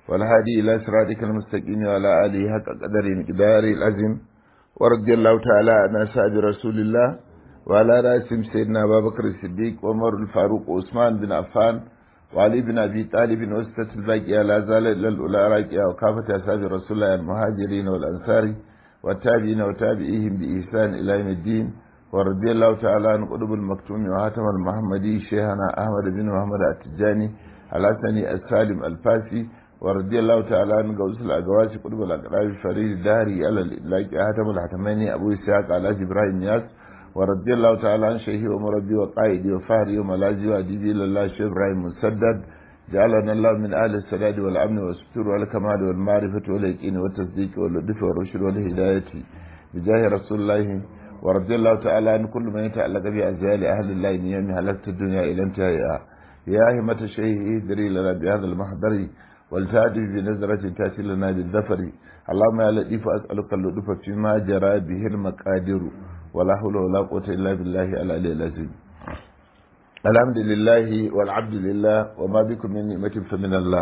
والهادي إلى صراطك المستقيم وعلى آله حق قدر مقدار العظيم ورضي الله تعالى عن أصحاب رسول الله وعلى رأسهم سيدنا أبا بكر الصديق وعمر الفاروق وعثمان بن عفان وعلي بن أبي طالب وستة الباقية لا زال إلا الأولى راكية وكافة أصحاب رسول الله المهاجرين والأنصار والتابعين وتابعيهم بإحسان إلى يوم الدين ورضي الله تعالى عن قطب المكتوم وهاتم المحمدي شيخنا أحمد بن محمد التجاني الحسني السالم الفاسي ورضي الله تعالى عن غوث الأقواس قطب الأقراب فريد الدهري على الإطلاق هاتم الحتميني أبو إسحاق على إبراهيم ياس ورضي الله تعالى عن شيخي ومربي وقائدي وفهري وملاذي وأديبي لله شيخ إبراهيم مسدد جعلنا الله من أهل السداد والأمن والستر والكمال والمعرفة واليقين والتصديق واللطف والرشد والهداية بجاه رسول الله ورضي الله تعالى عن كل من يتعلق بأزيال أهل الله من يوم هلكت الدنيا إلى انتهائها يا همة الشيخ ادري لنا بهذا المحضر والتعدي بنظرة تأتي لنا بالذفر اللهم يا لطيف أسألك اللطف فيما جرى به المقادر ولا حول ولا قوة إلا بالله العلي العظيم الحمد لله والعبد لله وما بكم من نعمة فمن الله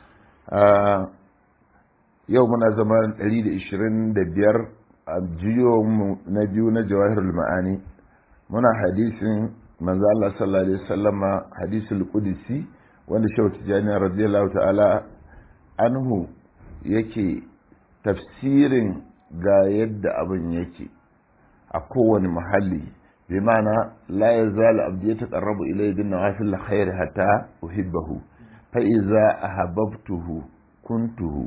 يومنا زمان 125 a jiyo na biyu na jawahirul ma'ani muna hadisin manzo Allah sallallahu alaihi wasallama hadisul qudsi wanda Shehu Tijani radiyallahu ta'ala anhu yake tafsirin ga yadda abin yake a kowane muhalli bi ma'ana la yazalu abdi yataqarrabu ilayhi bin nawafil khair hatta uhibbahu fa iza ahabbtuhu kuntuhu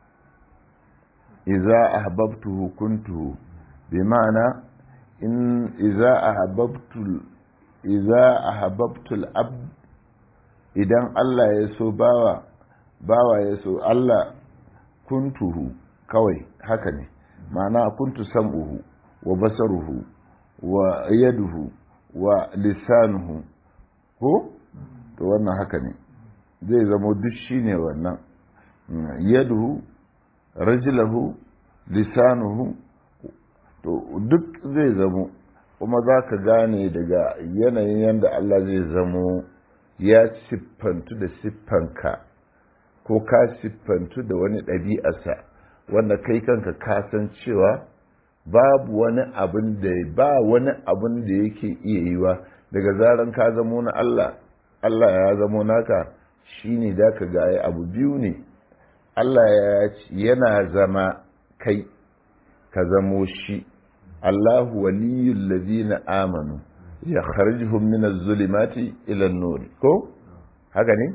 إذا أحببته كنته بمعنى إن إذا أحببت إذا أحببت الأب إذا الله يسو باوا باوا يسو الله كنته كوي هكذا معنى كنت سمعه وبصره ويده ولسانه ko to wannan haka ne zai zamo duk shine wannan yadu rajilahu lisanuhu to duk zai zamo kuma za ka gane daga yanayin yadda Allah zai zamo ya siffantu da siffanka ko ka siffantu da wani ɗabi'arsa wanda kai kanka ka san cewa babu wani abin da ba wani abin da yake iya yiwa daga zaran ka zamo na Allah Allah ya zamo naka shine da ka ga abu biyu ne Allah ya yana zama kai ka zamo shi Allahu waliyul ladina amanu ya kharjuhum min az-zulumati ila an-nur ko haka ne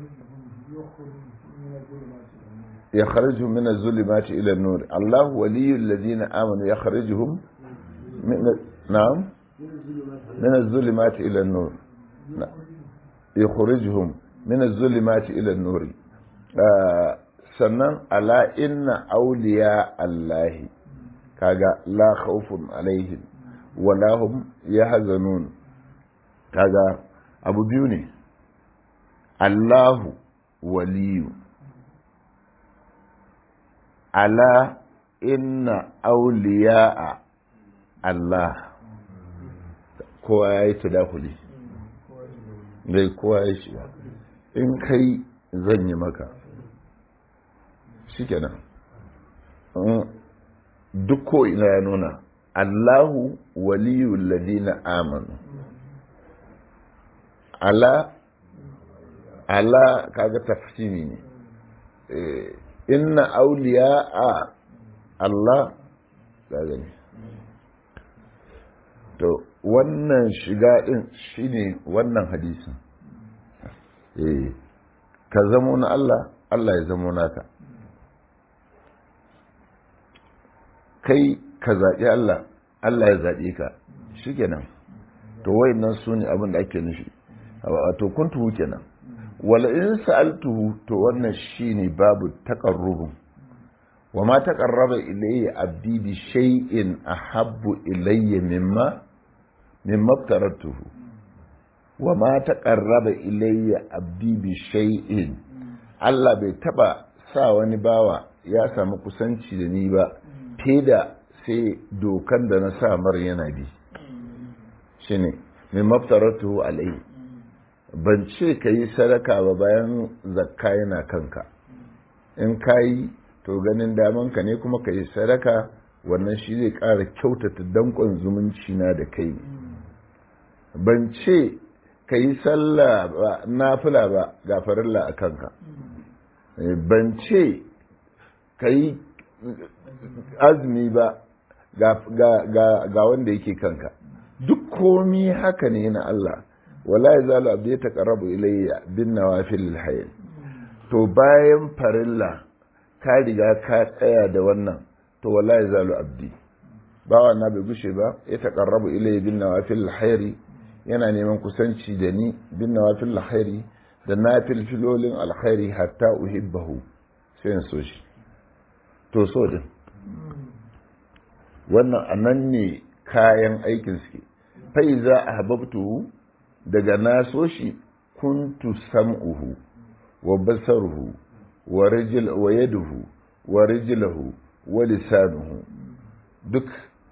ya kharjuhum min az-zulumati ila an-nur Allahu waliyul ladina amanu ya kharjuhum min na'am min az-zulumati ila an-nur yukhrijuhum min az-zulumati ila an-nur sannan ala inna auliya Allahi kaga la khawfun alaihim wala hum yahzanun kaga abu biyu ne Allahu waliyu ala inna auliya Allah kowa ya yi tadakuli bai kowa ya shiga in kai zan yi maka shikenan duk ko ina ya nuna Allahu waliyul ladina amanu ala ala kaga tafsiri ne inna awliya a Allah kaga ne to wannan shiga din shine wannan hadisin eh ka zamo na Allah Allah ya zamo naka kai ka zaɓi Allah Allah ya zaɓe ka shi kenan to wayannan su ne abin da ake nufi wato kuntuhu kenan wala in sa'altuhu to wannan shine babu taqarrubun wa ma taqarraba ilayya abdi bi shay'in ahabbu ilayya mimma mimma aftaratuhu wa ma taqarraba ilayya abdi bi shay'in Allah bai taba sa wani bawa ya samu kusanci da ni ba da sai dokan da na sa mar yana bi shi ne mai maftaratu alai ban ce ka yi sadaka ba bayan zakka yana kanka in kayi to ganin daman ka ne kuma ka yi sadaka wannan shi zai ƙara kyautata dankon zumunci na da kai ban ce ka yi sallah ba nafila ba ga farilla a kanka ban ce ka yi azumi ba ga wanda yake kanka duk komi haka ne na Allah wala ya zalu abdi ta karabu ilayya bin nawafil hayl to bayan farilla ka riga ka tsaya da wannan to wala ya zalu abdi bawa na bai gushe ba ya taqarrabu ilayya bin nawafil hayri yana neman kusanci da ni bin nawafil hayri da nafil filolin alkhairi hatta uhibbahu sai in so shi to so din wannan anan ne kayan aikin suke fai za a hababtu daga na so shi kuntu sam'uhu wa basaruhu wa rijil wa yaduhu wa rijlahu wa lisanuhu duk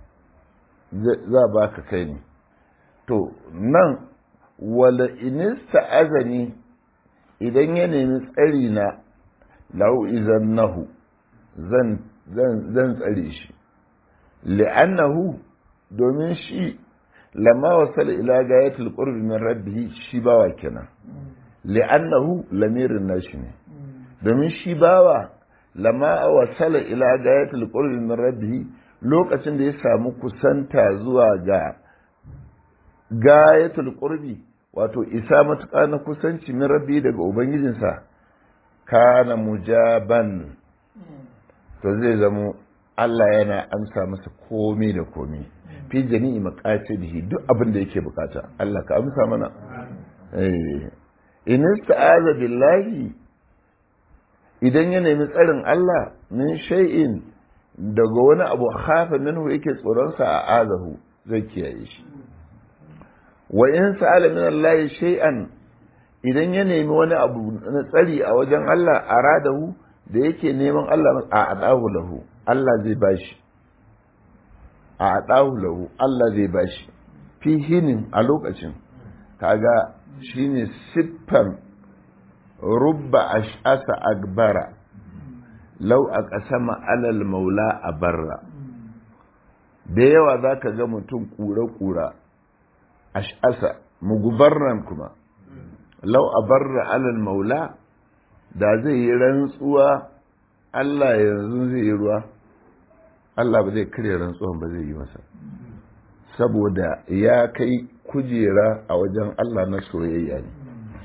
za ba ka kai ne to nan wala inista azani idan ya nemi tsari na lau izan nahu zan tsare shi li'annahu domin shi lamma wasala ila gayatul qurbi min rabbih shi bawa kenan li'annahu lamirin nashi ne domin shi bawa lamma wasala ila gayatul qurbi min rabbih lokacin da ya samu kusanta zuwa ga gayatul qurbi wato isa matuƙa na kusanci min rabbi daga ubangijinsa kana mujaban to zai zamo Allah yana amsa masa komai da komai fi jami'i maqasidihi duk abin da yake bukata Allah ka amsa mana eh in ista'aza billahi idan ya nemi tsarin Allah min shay'in daga wani abu khafa minhu yake tsoron sa a azahu zai kiyaye shi wa in sa'ala min Allah shay'an idan ya nemi wani abu na tsari a wajen Allah aradahu da yake neman Allah a adahu lahu Allah zai bashi a adahu lahu Allah zai bashi fi hinin a lokacin kaga shine siffan rubba ash'asa akbara law aqsama alal maula abarra da yawa zaka ga mutum kura-kura ash'asa mugubarran kuma lau abarra alal maula da zai yi rantsuwa Allah yanzu zai yi ruwa Allah ba zai karya rantsuwan ba zai yi masa saboda ya kai kujera a wajen Allah na soyayya ne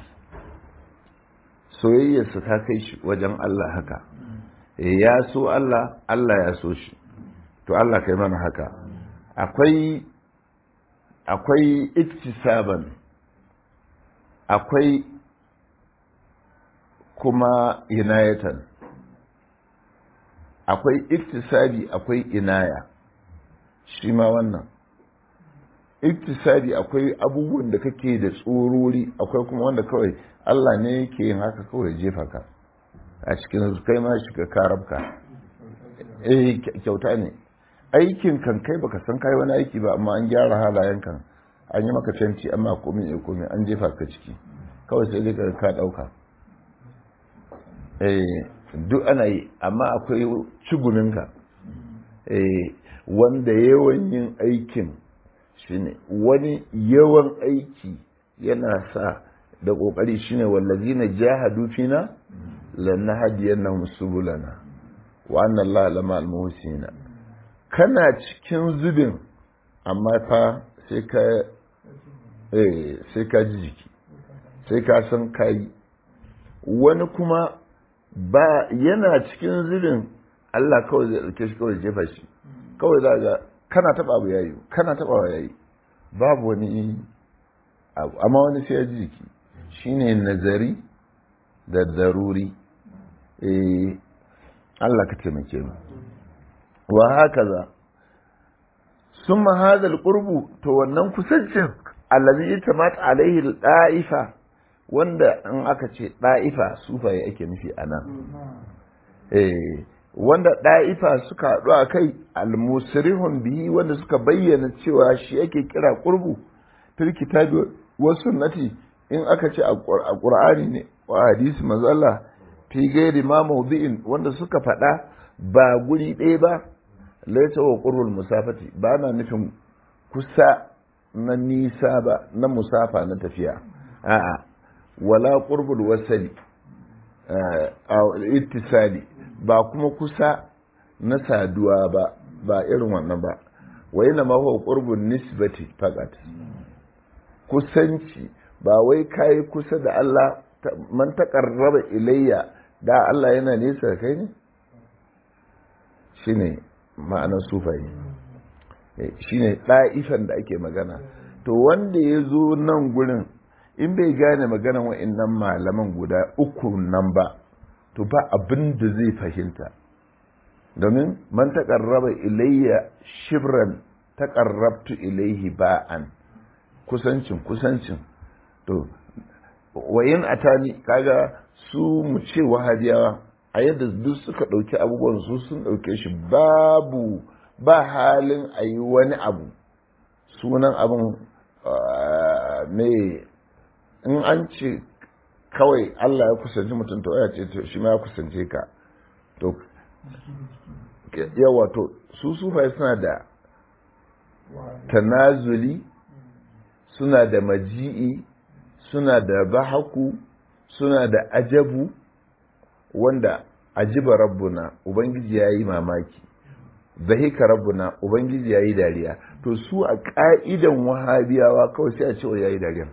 soyayyarsa ta kai shi wajen Allah haka ya so Allah Allah ya so shi to Allah kai mana haka akwai akwai iktisaban akwai kuma inayatan akwai iktisabi akwai inaya shi ma wannan iktisabi akwai abubuwan da kake da tsorori akwai kuma wanda kawai Allah ne yake yin haka kawai jefa ka a cikin kai ma shiga karabka eh kyauta ne aikin kan kai baka san kai wani aiki ba amma an gyara halayen kan an yi maka fenti amma komai ya komai an jefa ka ciki kawai sai dai ka dauka eh duk ana yi amma akwai ciguminka eh wanda yawan yin aikin shine wani yawan aiki yana sa da kokari shine wallazina jahadu fina lanahdiyannahum subulana wa anna allaha lama almuhsina kana cikin zubin amma fa sai ka eh sai ka ji jiki sai ka san kai wani kuma ba yana cikin zubin Allah kawai zai ɗauke shi kawai jefa shi kawai za ga kana taɓa abu yayi kana taɓa wa yayi babu wani abu amma wani sai ya ji jiki shine nazari da daruri eh Allah ka taimake mu wa hakaza summa hadha alqurbu to wannan kusancin allazi tamat alaihi da'ifa wanda in aka ce da'ifa sufaye ake nufi anan eh wanda da'ifa suka haɗu a kai almusrihun bihi wanda suka bayyana cewa shi ake kira qurbu fil kitabi wa sunnati in aka ce a qur'ani ne wa hadisi manzo Allah fi gairi ma mawdi'in wanda suka faɗa ba guri ɗaya ba laisa wa qurbul musafati ba na nufin kusa na nisa ba na musafa na tafiya a'a wala qurbul wasali ittisali ba kuma kusa na saduwa ba ba irin wannan ba wa yana ma huwa qurbun nisbati faqat kusanci ba wai kai kusa da Allah man taqarraba ilayya da Allah yana nesa da kai ne shine ma'anar sufayi shine ɗa'ifan da ake magana to wanda ya zo nan gurin in bai gane maganan wa'annan malaman guda uku nan ba to ba abin da zai fahimta domin man taƙarraba ilayya shibran taƙarrabtu ilaihi ba'an kusancin kusancin to wayin atani kaga su mu ce wahabiyawa a yadda duk suka ɗauki abubuwan su sun ɗauke shi babu ba halin a yi wani abu sunan abin mai in an ce kawai Allah ya kusanci mutum to ya ce shi ma ya kusance ka to yawa to su sufai suna da tanazuli suna da maji'i suna da bahaku suna da ajabu wanda ajiba rabbuna ubangiji ya yi mamaki zahika rabbuna ubangiji ya yi dariya to su a ƙa'idan wahabiyawa kawai sai a ce ya yi dariya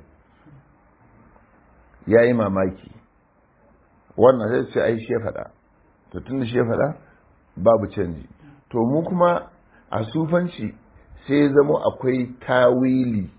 ya yi mamaki wannan sai ce ai shi faɗa to tun da shi faɗa babu canji to mu kuma a sufanci sai zama akwai tawili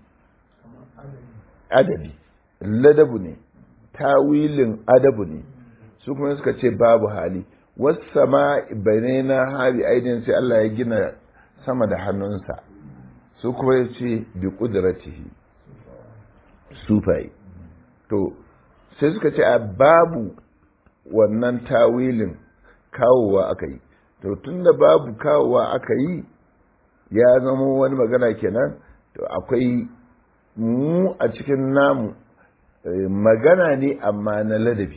adabi ladabu ne tawilin adabu ne su kuma suka ce babu hali wasama bane na hali aidin sai Allah ya gina sama da hannunsa su kuma ya ce bi kudratihi sufai to sai suka ce a babu wannan tawilin kawowa aka yi to tunda babu kawowa aka yi ya zama wani magana kenan to akwai mu a cikin namu magana ne amma na ladabi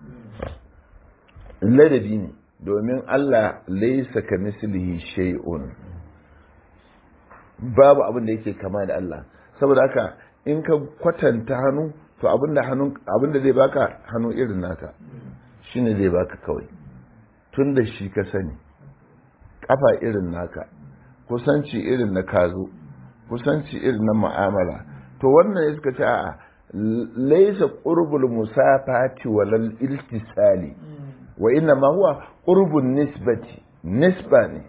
ladabi ne domin Allah laisa ka mislihi shay'un babu abin da yake kama da Allah saboda haka in ka kwatanta hannu to abinda hannun abinda zai baka hannu irin naka shine zai baka kawai tun da shi ka sani kafa irin naka kusanci irin na kazo kusanci irin na mu'amala to wannan ya suka ce a laisa qurbul musafati walal iltisali wa inna ma huwa qurbun nisbati nisba ne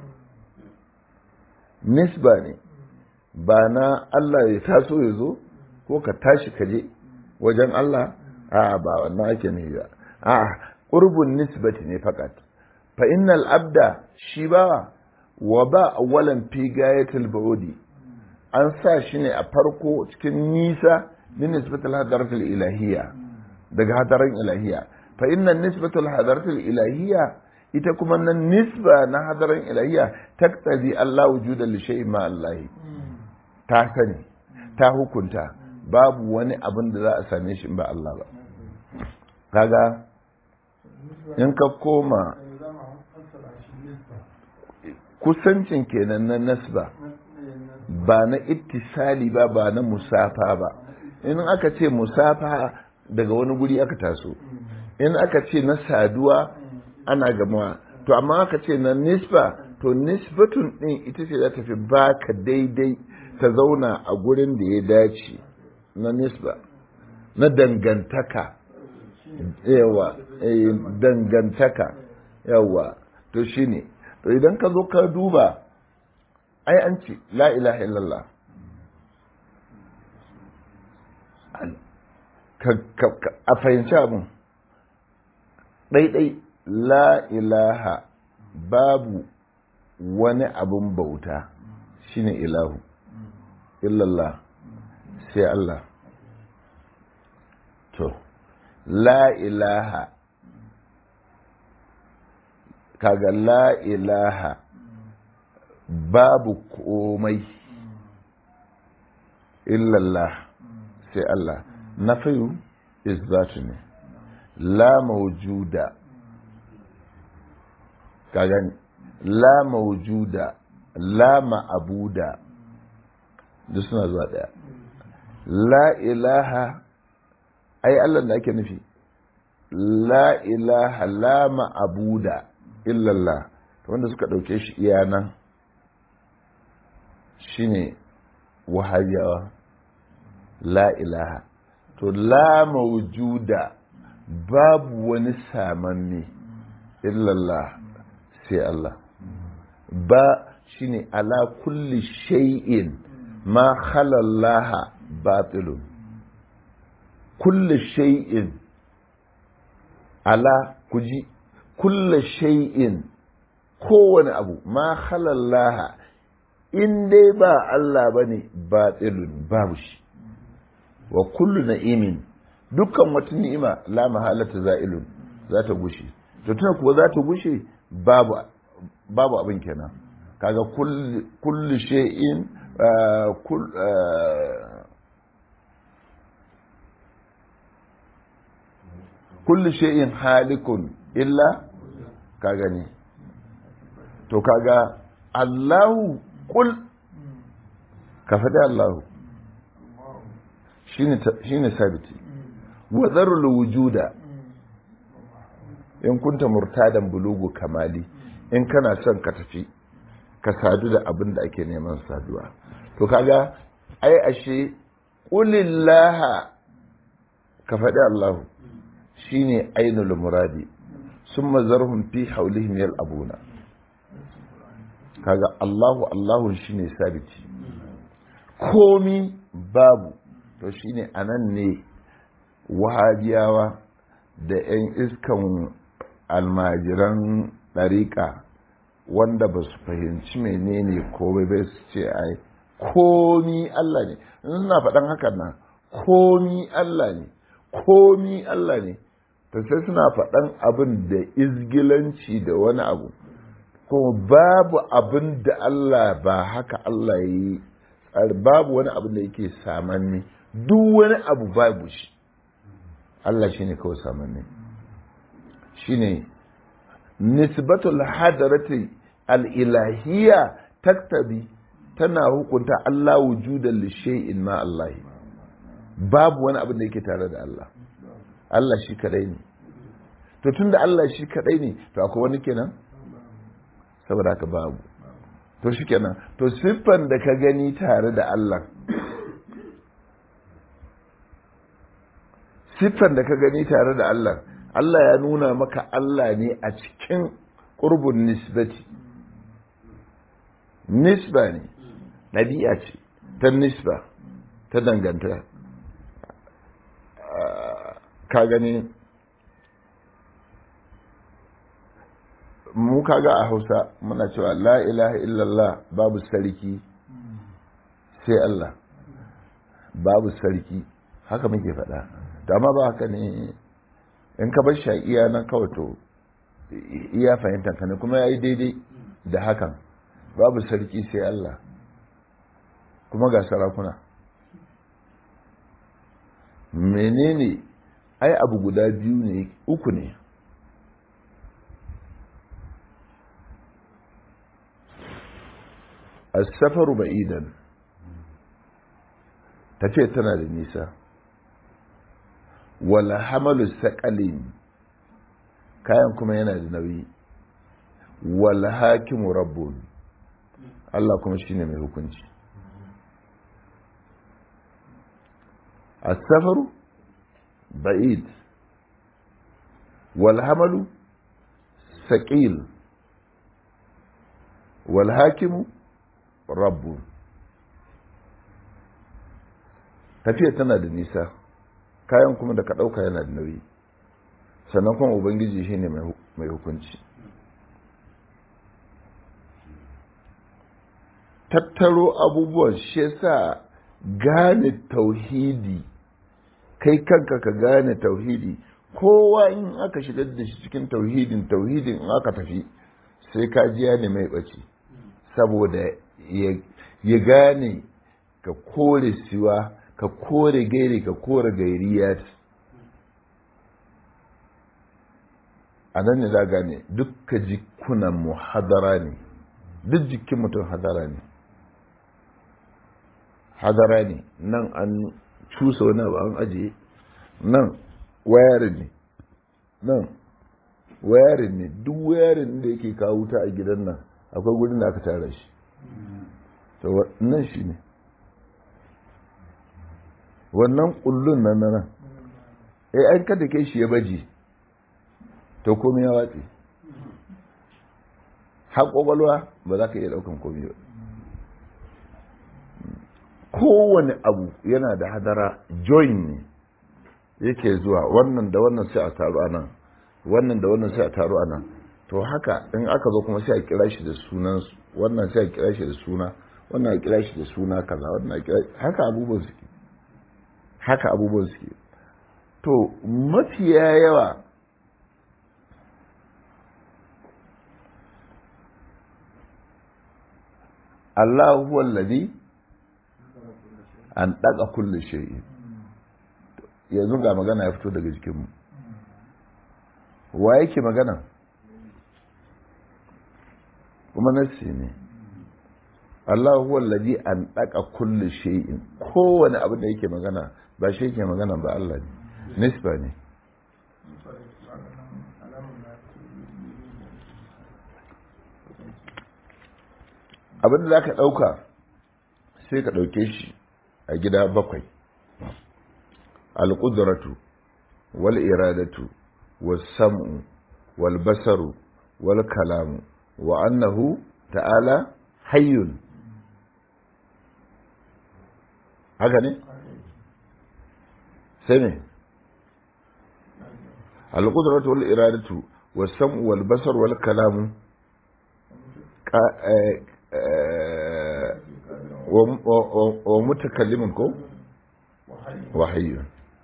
nisba ne ba na Allah ya taso ya zo ko ka tashi ka je wajen Allah a ba wannan ake ne ba a qurbun nisbati ne fakat fa innal abda shi ba wa ba awwalan fi gayatil baudi an sa shi ne a farko cikin nisa min nisbatul hadaratul ilahiyya daga hadaran ilahiyya fa inna nisbatul hadaratul ilahiyya ita kuma nan nisba na hadaran ilahiyya taktazi Allah wujuda li shay'in ma Allah ta sani ta hukunta babu wani abin da za a same shi ba Allah ba kaga in ka koma kusancin kenan na nasba ba na ittisali ba ba na musafa ba in aka ce musafa daga wani guri aka taso in aka ce na saduwa ana gamawa to amma aka ce na nisba to nisbatun din ita ce za ta fi baka daidai ta zauna a gurin da ya dace na nisba na dangantaka yawa dangantaka yawa to shine to idan ka zo ka duba ai an ce la ilaha illallah a fahimci abin ɗaiɗai la ilaha babu wani abin bauta shine ilahu illallah sai Allah to la ilaha kaga la ilaha babu komai illallah sai Allah na fayu isbatu ne la mawjuda ka gani la maujuda la ma'abuda duk suna zuwa daya la ilaha ai Allah da ake nufi la ilaha la ma'abuda illallah wanda suka ɗauke shi iya nan shine wahabiyawa la ilaha to la maujuda babu wani samanne illallah sai Allah ba shine ala kulli shay'in ma khalallaha batilun kulli shay'in ala kuji kulli shay'in kowane abu ma khalallaha in dai ba Allah bane batilun babu shi wa kullu na'imin dukkan wata ni'ima la mahalata za'ilun za ta gushe to tuna kuwa za ta gushe babu babu abin kenan kaga kullu shay'in kullu shay'in halikun illa ka gani to kaga Allahu kul ka faɗi Allahu shine sabiti wa zarul wujuda in kunta murtadan bulugu kamali in kana son ka tafi ka sadu da abin da ake neman saduwa to kaga ai ashe qulillaha ka faɗi Allahu shine ainul muradi summa zarhum fi hawlihim yal'abuna kaga Allahu Allahu shine sabiti komi babu to shine anan ne wahabiyawa da 'yan iskan almajiran ɗariƙa wanda ba su fahimci menene komai bai su ce ai komi Allah ne in suna faɗan hakan nan komi Allah ne komi Allah ne to sai suna faɗan abin da izgilanci da wani abu kuma babu abin da Allah ba haka Allah ya yi babu wani abin da yake samanni duk wani abu babu shi Allah shine kawai samanni shine nisbatul hadarati al-ilahiyya taktabi tana hukunta Allah wujudan li shay'in ma Allah babu wani abin da yake tare da Allah Allah shi kadai ne to tunda Allah shi kadai ne to akwai wani kenan saboda haka babu to shi kenan to siffan da ka gani tare da Allah siffan da ka gani tare da Allah Allah ya nuna maka Allah ne a cikin ƙurbin nisbati nisba ne ɗabi'a ce ta nisba ta danganta ka gani mu kaga a hausa muna cewa la ilaha illallah babu sarki sai Allah babu sarki haka muke faɗa dama ba haka ne in ka bar shi iya nan kawai to iya fahimtar ka ne kuma ya yi daidai da hakan babu sarki sai Allah kuma ga sarakuna menene ai abu guda biyu ne uku ne asafaru ba'idan tafiya tana da nisa wala hamalu saƙalin kayan kuma yana da nauyi wala hakimu rabbun Allah kuma shine mai hukunci asafaru ba'id wal hamalu saƙil wal hakimu rabbu tafiya tana da nisa kayan kuma da ka ɗauka yana da nauyi sannan kuma ubangiji shi ne mai hukunci tattaro abubuwan shi yasa gane tauhidi kai kanka ka gane tauhidi kowa in aka shigar da shi cikin tauhidin tauhidin in aka tafi sai ka ji ya ne mai ɓace saboda ya gane ka kore siwa ka kore gairi ka kore gairiyat a nan ne za gane duk ka ji jikunan mu hadara ne duk jikin mutum hadara ne hadara ne nan an cusa wani abu an ajiye nan wayarin ne nan wayarin ne duk wayarin da yake kawo wuta a gidan nan akwai gudun da aka tara shi nan shi ne wannan kullun nan nan eh an kada kai shi ya baji to komai ya watse har kwakwalwa ba za ka iya daukan komai ba kowane abu yana da hadara join ne yake zuwa wannan da wannan sai a taru a nan wannan da wannan sai a taru a nan to haka in aka zo kuma sai a kira shi da sunan wannan sai a kira shi da suna wannan a kira shi da suna kaza wannan a kira haka abubuwan suke haka abubuwan suke to mafiya yawa Allah huwa alladhi an daga kullu shay'in yanzu ga magana ya fito daga jikinmu wa yake magana kuma nassi ne Allah huwa alladhi an daga kullu shay'in kowane abu da yake magana ba shi yake magana ba Allah ne nisba ne abin da za ka ɗauka sai ka ɗauke shi a gida bakwai alƙudratu wal iradatu wal sam'u wal basaru wal kalamu wa annahu ta'ala hayyun haka ne sai ne alƙudratu wal iradatu wal sam'u wal basaru wal kalamu wa mutakallimin ko wahayi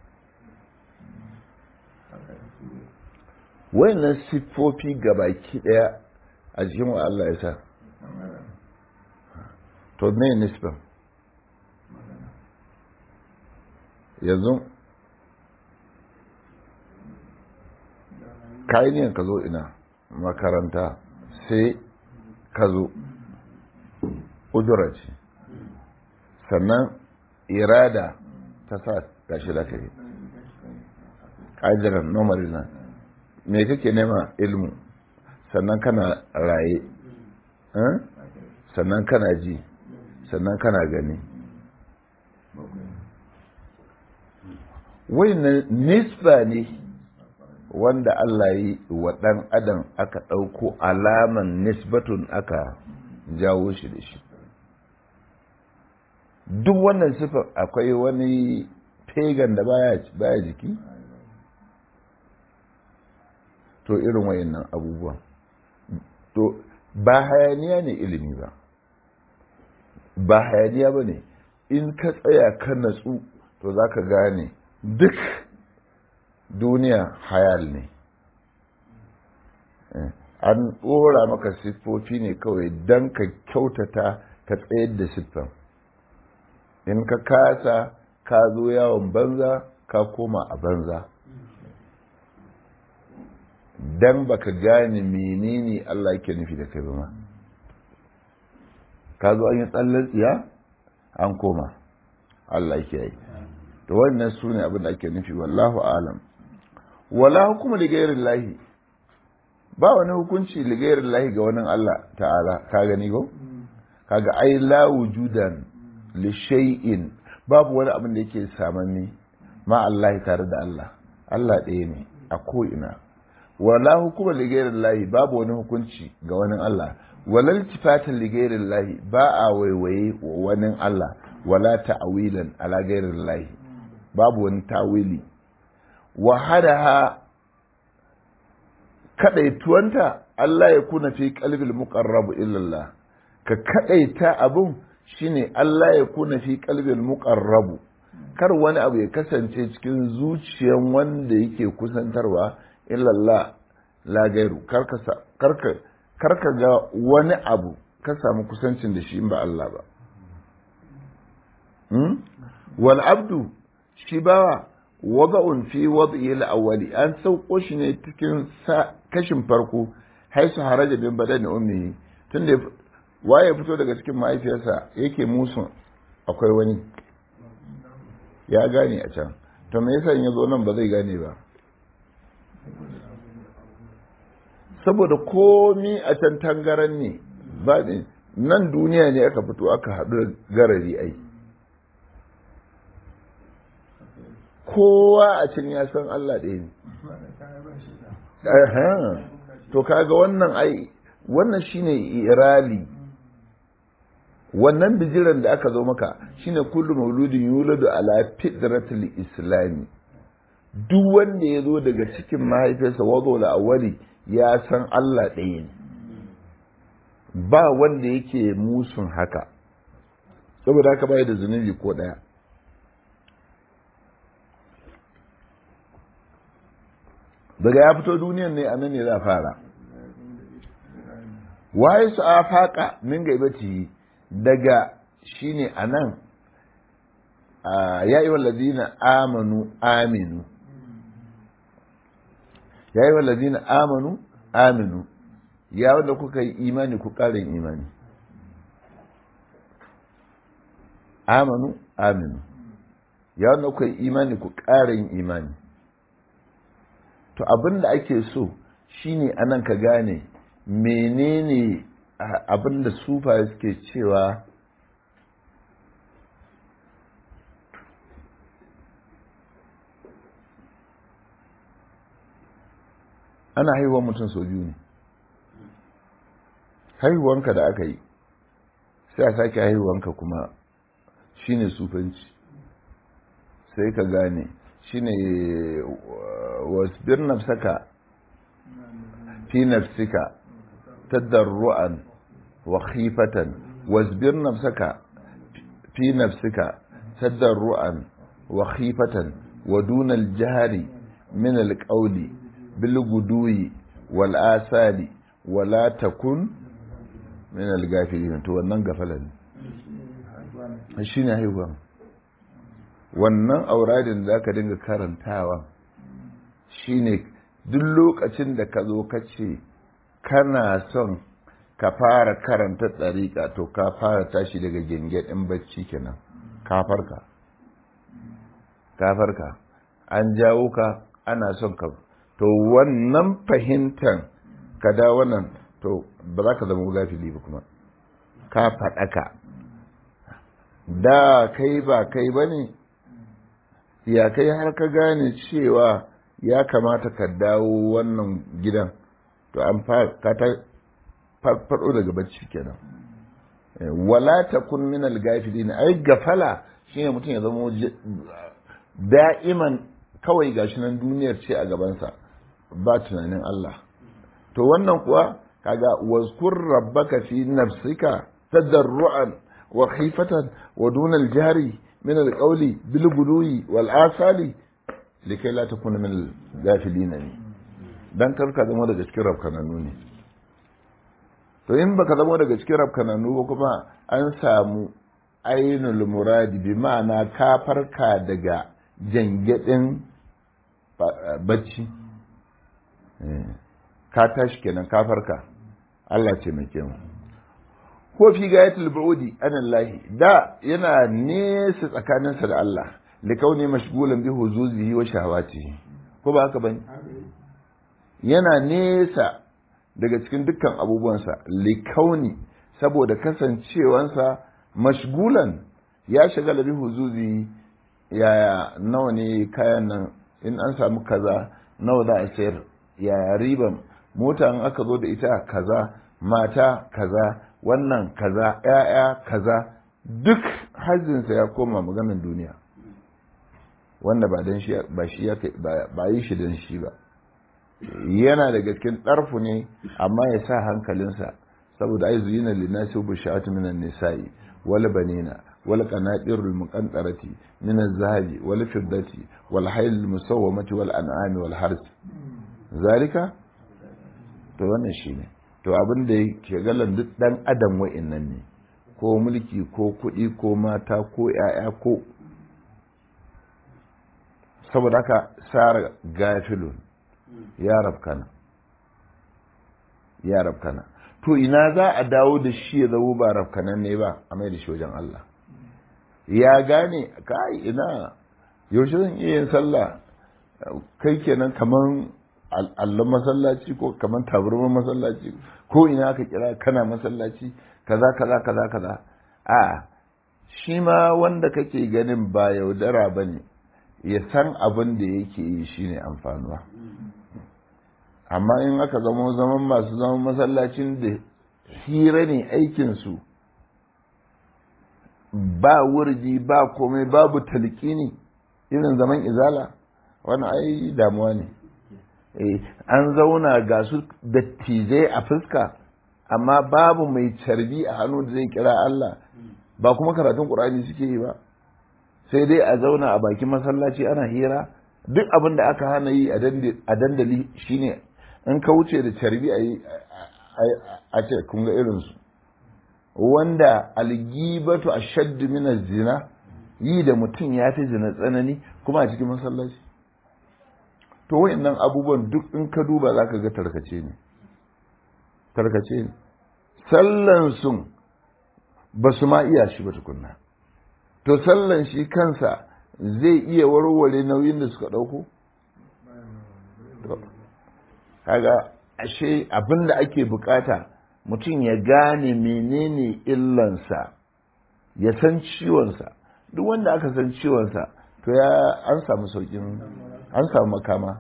wayannan siffofi gabaki daya a jikin wa Allah ya sa to me nisba yanzu kayan ka zo ina makaranta sai ka zo ujura ce sannan irada ta sa gashi da ka yi ƙajiran nomari na me kake nema ilmu sannan kana raye sannan kana ji sannan kana gani na nisba ne wanda Allah yi wa ɗan adam aka ɗauko alaman nisbatun aka jawo shi da shi duk wannan sifar akwai wani pagan da baya jiki to irin wayannan abubuwan to ba hayaniya ne ilimi ba ba hayaniya ba ne in ka tsaya ka natsu to za ka gane duk duniya hayal ne an ɗora maka siffofi ne kawai don ka kyautata ka tsayar da siffan in ka kasa ka zo yawon banza ka koma a banza don baka gane menene Allah yake nufi da kai ba ma ka zo an yi tsallar tsiya an koma Allah yake yi to wannan su ne abin da ake nufi wallahu alam wala hukuma da gairin lahi ba wani hukunci da gairin lahi ga wani Allah ta'ala ka gani ko kaga ai la wujudan li shay'in babu wani abin da yake samanni ma Allah tare da Allah Allah ɗaya ne a ko ina wala hukuma li gairin lahi babu wani hukunci ga wani Allah wala iltifatan li gairin lahi ba a waiwaye wa wani Allah wala ta'awilan ala gairin lahi babu wani tawili wa hadaha kadaituwanta Allah ya kuna fi qalbil muqarrab illallah ka kadaita abun shine Allah ya kuna fi qalbil muqarrab kar wani abu ya kasance cikin zuciyan wanda yake kusantarwa illallah la gairu karka karka karka ga wani abu ka samu kusancin da shi in ba Allah ba wal abdu shi bawa wada'un fi wad'i al-awwali an sauko shi ne cikin kashin farko haisu haraja bin badani ummihi tunda waye fito daga cikin mahaifiyarsa yake musu akwai wani ya gane a can to me yasa in ya zo nan ba zai gane ba saboda komi a can tangaran ne ba ne nan duniya ne aka fito aka haɗu garari ai kowa a can ya san Allah ɗaya ne to kaga wannan ai wannan shine irali wannan bijiran da aka zo maka shine kullu mauludin yuladu ala fitratil islami duk wanda ya zo daga cikin mahaifiyarsa wazo da awali ya san Allah ɗaya ne ba wanda yake musun haka saboda haka bai da zunubi ko ɗaya daga ya fito duniyan ne a nan ne za fara waye su a faƙa min gaibati daga shine a nan ya yi wallazina amanu aminu ya yi wallazina amanu aminu ya wanda kuka yi imani ku ƙarin imani amanu aminu ya wanda kuka yi imani ku ƙarin imani to abin da ake so shine anan ka gane menene abin da sufa suke cewa ana haihuwar mutum sau biyu ne haihuwanka da aka yi sai a sake haihuwanka kuma shine sufanci sai ka gane shine wasbir nafsaka fi nafsika tadarru'an wa khifatan wasbir nafsaka fi nafsika tadarru'an wa khifatan wa duna al-jahri min al-qawli bil gudui wal asali wa la takun min al-ghafilin to wannan gafalan shine haihuwa wannan auradin da ka dinga karantawa shine duk lokacin da ka zo ka ce kana son ka fara karanta tsarika to ka fara tashi daga gyangyaɗin bacci kenan kafarka kafarka an jawo ka ana son ka to wannan fahimtar ka da wannan to ba za ka zama gafili ba kuma ka faɗaka da kai ba kai ba ne ya kai har ka gane cewa ya kamata ka dawo wannan gidan to an ka ta farfado daga bacci kenan wala takun min al-gafilin ai gafala shine mutum ya zama da'iman kawai gashi nan duniyar ce a gabansa ba tunanin Allah to wannan kuwa kaga wazkur rabbaka fi nafsika tadarruan wa khifatan wa duna al-jari من القول بالغدو والآصال لكي لا تكون من الغافلين ne dan kar ka zama daga cikin rafkananu ne to in baka zama daga cikin rafkananu ba kuma an samu ainul muradi bi ma'ana ka farka daga jangadin bacci ka tashi kenan ka farka Allah ce mai mu ko fi gayatul bu'udi anallahi da yana nesa tsakaninsa da Allah likauni mashgulan bi huzuzihi wa shahawatihi ko ba haka bane yana nesa daga cikin dukkan abubuwansa likauni saboda kasancewansa mashgulan ya shagala bi huzuzi yaya nawa ne kayan nan in an samu kaza nawa za a sayar yaya riban mota in aka zo da ita kaza mata kaza wannan kaza ‘ya'ya kaza duk hajjinsa ya koma maganin duniya wanda ba don shi ba shi ya ba yi shi don shi ba yana daga cikin ɗarfu ne amma ya sa hankalinsa saboda ai zuyina linnasi bu sha'atu minan nisa'i wal banina wal qanatirul muqantarati min az-zahabi wal fiddati wal hayl musawwamati wal an'ami wal hars zalika to wannan shine to abin da ke galan duk dan adam wa'innan ne ko mulki ko kuɗi ko mata ko ‘ya'ya ko saboda haka sara gafilun ya rafkana ya rafkana to ina za a dawo da shi ya zama ba rafkanan ne ba a mai da shi wajen Allah ya gane kai ina yaushe zan iya yin sallah kai kenan kaman allon masallaci ko kaman tabarman masallaci ko ina aka kira kana masallaci kaza kaza kaza kaza a shi ma wanda kake ganin ba yaudara ba ne ya san abin da yake yi shine amfanuwa amma in aka zama zaman masu zaman masallacin da hira ne aikinsu ba wurji ba komai babu talqini irin zaman izala wani ai damuwa ne an zauna ga su dattijai a fuska amma babu mai carbi a hannu da zai kira Allah ba kuma karatun ƙur'ani suke yi ba sai dai a zauna a bakin masallaci ana hira duk abin da aka hana yi a dandali shine in ka wuce da carbi a yi a ce kun ga irinsu wanda algibatu a shaddu mina zina yi da mutum ya fi zina tsanani kuma a cikin masallaci to wayannan abubuwan duk in ka duba za ka ga tarkace ne tarkace ne sallan sun ba su ma iya shi ba tukunna to sallan shi kansa zai iya warware nauyin da suka ɗauko kaga ashe abin da ake bukata mutum ya gane menene illansa ya san ciwonsa duk wanda aka san ciwonsa to ya an samu saukin an samu makama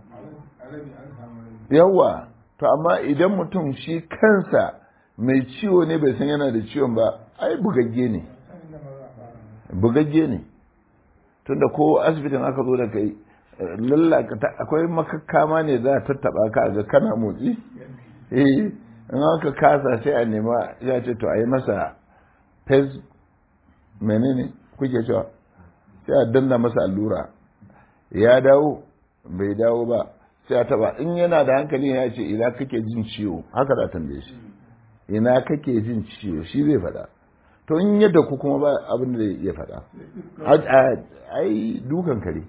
yawa to amma idan mutum shi kansa mai ciwo ne bai san yana da ciwon ba ai bugagge ne bugagge ne tunda ko asibitin aka zo da kai lallaka akwai makakkama ne za a tattaba ka ga kana motsi eh in aka kasa sai a nema ya ce to a yi masa pes menene kuke cewa sai a danna masa allura ya dawo bai dawo ba sai a taba in yana da hankali ya ce ina kake jin ciwo haka da tambaye shi ina kake jin ciwo shi zai faɗa to in yadda ku kuma ba abin da ya faɗa ai dukan kare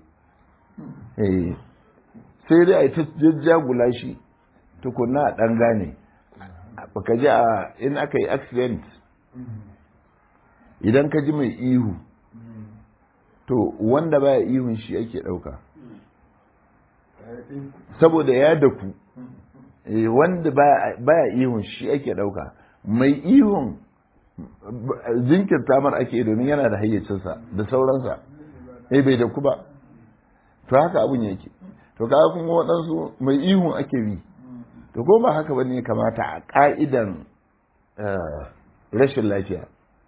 sai dai a yi ta jajjagula shi tukunna a ɗan gane baka ji a in aka yi accident idan ka ji mai ihu to wanda baya ihun shi ake ɗauka saboda ya daku wanda baya ihun shi ake ɗauka mai ihun jinkirta mar ake domin yana da hayyacinsa da sauransa eh bai daku ba to haka abun yake to kaga kun waɗansu mai ihun ake bi to ko ba haka bane kamata a ka'idan rashin lafiya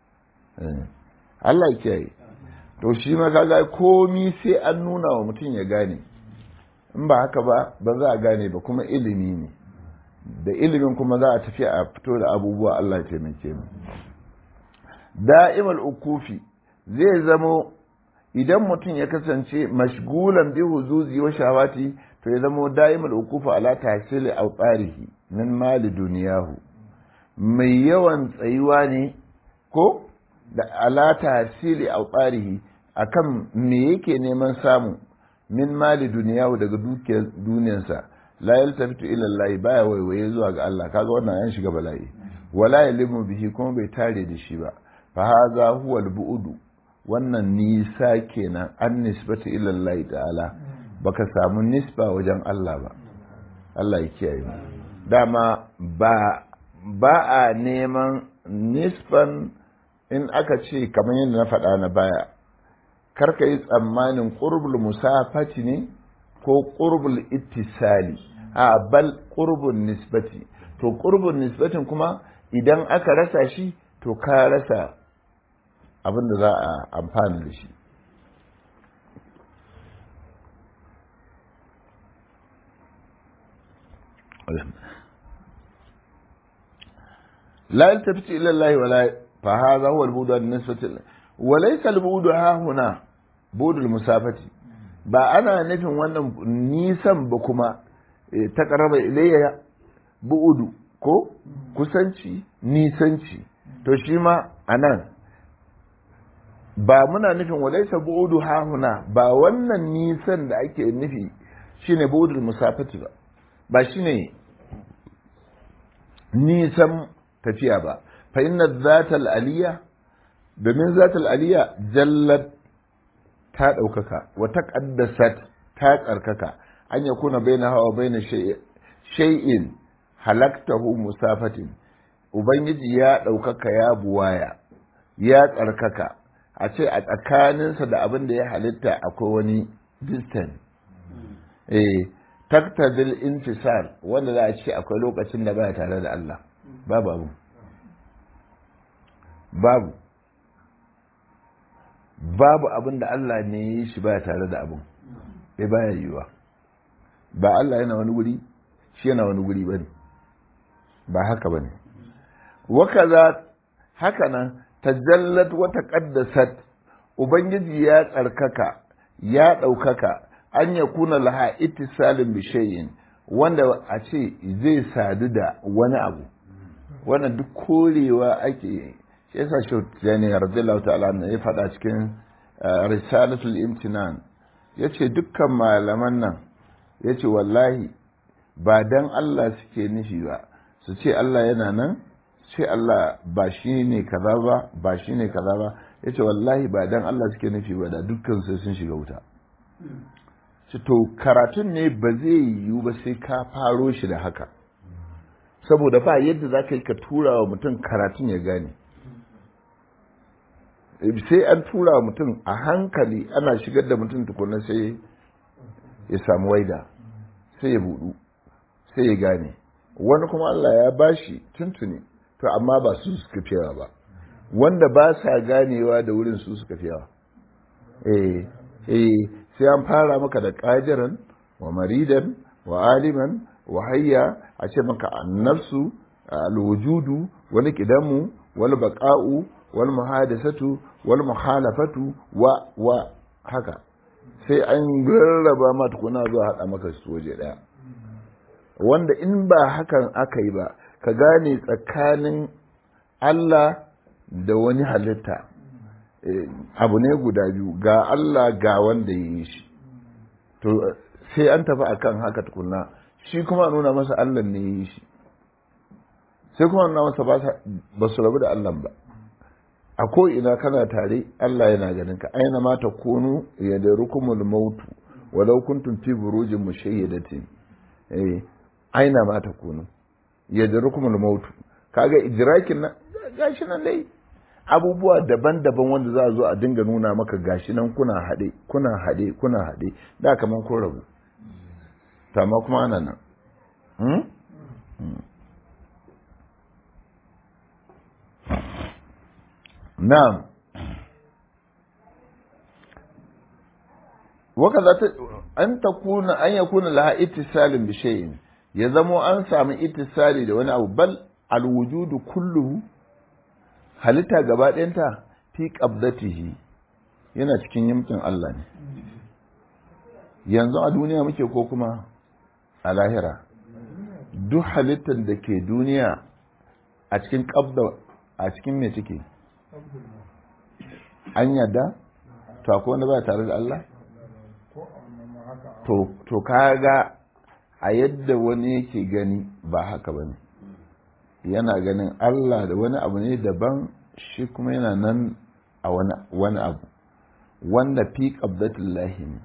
Allah kiyaye to shi ma kaga komi sai an nuna wa mutum ya gane in ba haka ba ba za a gane ba kuma ilimi ne da ilimin kuma za a tafi a fito da abubuwa Allah ya taimake mu da'imal ukufi zai zamo idan mutum ya kasance mashgulan bi huzuzi wa shawati to ya zamo da'imal ukufu ala tahsili awtarihi min mali duniyahu mai yawan tsayuwa ne ko da ala tahsili awtarihi akan me yake neman samu min mali duniyahu daga dukiyar duniyarsa la yaltafitu ila Allah baya waiwaye zuwa ga Allah kaga wannan yan shiga bala'i wala yalimu bihi kuma bai tare da shi ba fa hadha huwa al-bu'du wannan nisa kenan an nisbata ila Allah ta'ala baka samu nisba wajen Allah ba Allah ya kiyaye mu dama ba ba a neman nisban in aka ce kamar yadda na faɗa na baya karka yi tsammanin ƙurbul musafati ne ko ƙurbul ittisali a bal ƙurbun nisbati to ƙurbun nisbatin kuma idan aka rasa shi to ka rasa abin da za a amfani da shi لا يلتفت إلى الله ولا فهذا هو البعد بالنسبة وليس البعد ها هنا بعد المسافة ba ana nufin wannan nisan ba kuma ta karaba ilayya bu'udu ko kusanci nisanci to shi ma a nan ba muna nufin walaisa bu'udu hahuna ba wannan nisan da ake nufi shine bu'udul musafati ba ba shine nisan tafiya ba fa inna zatal aliyya domin zatal aliyya jallat ta ɗaukaka wata ƙaddasat ta tsarkaka an ya kuna bai na hawa bai na shay'in halaktahu musafatin ubangiji ya ɗaukaka ya buwaya ya tsarkaka a ce a tsakaninsa da abin da ya halitta akwai wani distance eh taktadil intisal wanda za a ce akwai lokacin da baya tare da Allah babu abu babu babu abin da Allah ne ya yi shi baya tare da abin bai baya yiwa ba Allah yana wani wuri shi yana wani wuri bane ba haka bane wakaza haka nan tajallat wa taqaddasat ubangiji ya tsarkaka ya ɗaukaka an ya kuna laha ittisalin bi shay'in wanda a ce zai sadu da wani abu wannan duk korewa ake shi yasa shi tijani radiyallahu ta'ala ne ya faɗa cikin risalatul imtinan yace dukkan malaman nan yace wallahi ba dan Allah suke nufi ba su ce Allah yana nan ce Allah ba shi ne kaza ba ba shi ne kaza ba yace wallahi ba dan Allah suke nufi ba da dukkan sai sun shiga wuta ce to karatun ne ba zai yiwu ba sai ka faro shi da haka saboda ba yadda za ka yi ka tura wa mutum karatun ya gane sai an tura wa mutum a hankali ana shigar da mutum tukuna sai ya samu waida sai ya budu sai ya gane wani kuma Allah ya bashi tuntuni to amma ba su suka fiyawa ba wanda ba sa ganewa da wurin su suka fiyawa eh eh sai an fara maka da ƙajiran wa maridan wa aliman wa hayya a ce maka annafsu alwujudu wani kidamu wal baqa'u wal muhadasatu wal muhalafatu wa wa haka sai an rarraba ma tukuna zuwa haɗa maka su waje ɗaya wanda in ba hakan aka yi ba ka gane tsakanin Allah da wani halitta abu ne guda biyu ga Allah ga wanda ya yi shi to sai an tafi akan haka tukunna shi kuma nuna masa Allah ne ya yi shi sai kuma nuna masa ba su rabu da Allah ba a ko ina kana tare Allah yana ganin ka aina ma ta kunu ya da rukumul mautu walau kuntum fi burujin mushayyadatin eh aina ma ta kunu ya da rukumul mautu kaga idrakin nan gashi nan dai abubuwa daban-daban wanda za a zo a dinga nuna maka gashi nan kuna haɗe kuna haɗe kuna haɗe da kaman kun rabu amma kuma ana nan na'am waka za ta an ta kuna an ya kuna laha ittisalin bi shay'in ya zamo an samu ittisali da wani abu bal alwujudu kulluhu halitta gaba ɗayanta fi qabdatihi yana cikin yimkin Allah ne yanzu a duniya muke ko kuma a lahira duk halittar da ke duniya a cikin qabda a cikin me take an yadda to akwai wanda ba tare da Allah to to kaga a yadda wani yake gani ba haka bane yana ganin Allah da wani abu ne daban shi kuma yana nan a wani abu wanda fi qabdatullahi ne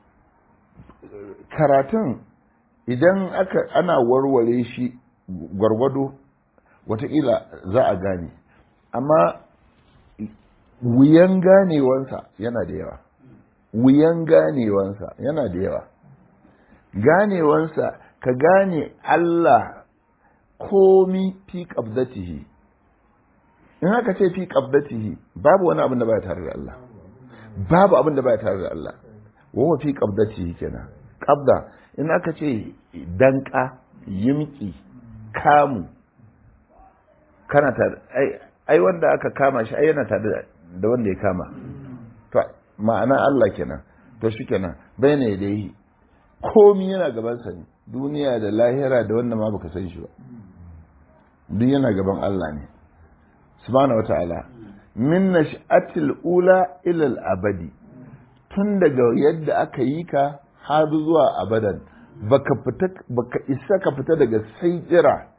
karatun idan aka ana warware shi gwargwado watakila za a gane amma wuyan ganewansa yana da yawa wuyan ganewansa yana da yawa ganewansa ka gane Allah komi fi qabdatihi in haka ce fi qabdatihi babu wani abin da baya tare da Allah babu abin da baya tare da Allah wa fi qabdatihi kenan qabda in aka ce danka yimki kamu kana tare ai ai wanda aka kama shi ai yana tare da wanda ya kama to ma'ana Allah kenan to shi kenan bayna yadayhi komi yana gaban sa ne duniya da lahira da wanda ma baka san shi ba duk yana gaban Allah ne subhanahu wata'ala min nash'atil ula ila al-abadi tun daga yadda aka yi ka har zuwa abadan baka fita baka isa ka fita daga saitira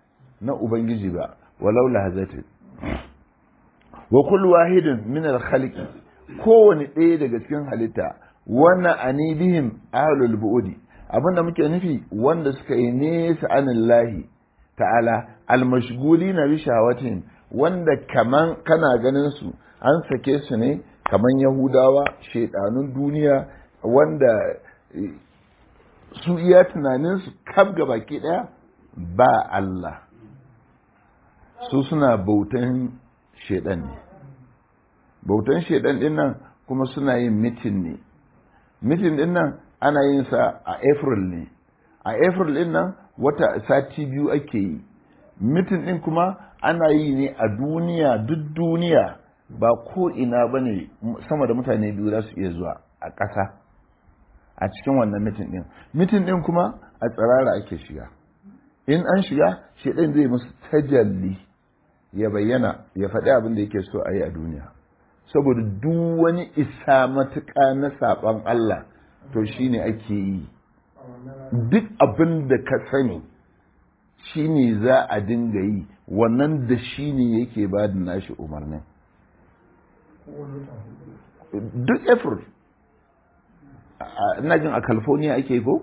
na ubangiji ba walau lahazatin wa kullu wahidin min al-khaliqi kowane ɗaya daga cikin halitta wannan anibihim ahlul bu'udi abinda muke nufi wanda suka yi nesa anillahi ta'ala almashgulina bi shawatin wanda kaman kana ganin su an sake su ne kaman yahudawa shedanun duniya wanda su iya tunanin su kaf ga baki daya ba Allah su suna bautan shedan ne bautan shedan din nan kuma suna yin mitin ne mitin din nan ana yin sa a april ne a april din nan wata sati biyu ake yi mitin din kuma ana yi ne a duniya duk duniya ba ko ina ba ne sama da mutane biyu za su iya zuwa a ƙasa a cikin wannan mitin din mitin din kuma a tsirara ake shiga in an shiga shedan zai musu tajalli ya bayyana ya faɗi abin da yake so a yi a duniya saboda duk wani isa matuƙa na saɓon Allah to shi ne ake yi duk abin da ka sani shi ne za a dinga yi wannan da shi ne yake ba da nashi umarnin duk effort ina jin a california ake ko?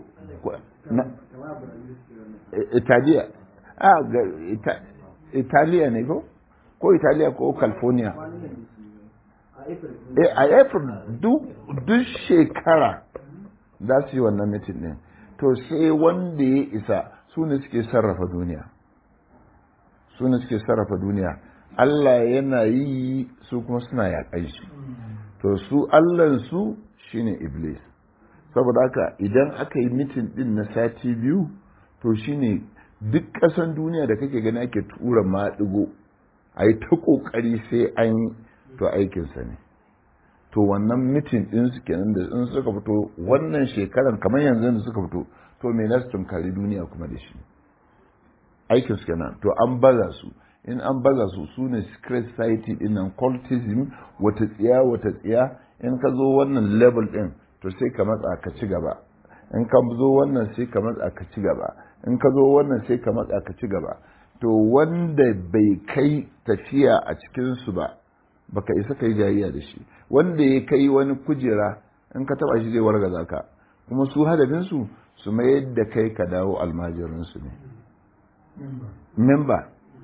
italiya a ga italiya ne ko? ko italiya ko california a april duk shekara za su yi wannan mitin ɗin to sai wanda ya isa su ne suke sarrafa duniya su ne suke sarrafa duniya Allah yana yi su kuma suna yaƙan shi to su Allahnsu shine iblis saboda haka idan aka yi mitin ɗin na sati biyu to shine duk ƙasan duniya da kake gani ake tura maɗigo a yi ta ƙoƙari sai an yi to aikinsa ne to wannan mitin ɗin su kenan da in suka fito wannan shekaran kamar yanzu da suka fito to me na su tunkari duniya kuma da shi aikin su kenan to an baza su in an baza su su ne secret society din nan cultism wata tsiya wata tsiya in ka zo wannan level din to sai ka matsa ka ci gaba in ka zo wannan sai ka matsa ka ci gaba in ka zo wannan sai ka matsa ka ci gaba to wanda bai kai tafiya a cikin su ba baka isa kai jayayya da shi wanda ya kai wani kujera in ka taba shi zai wargaza ka kuma su hadafin su su mayar da kai ka dawo almajirin su ne memba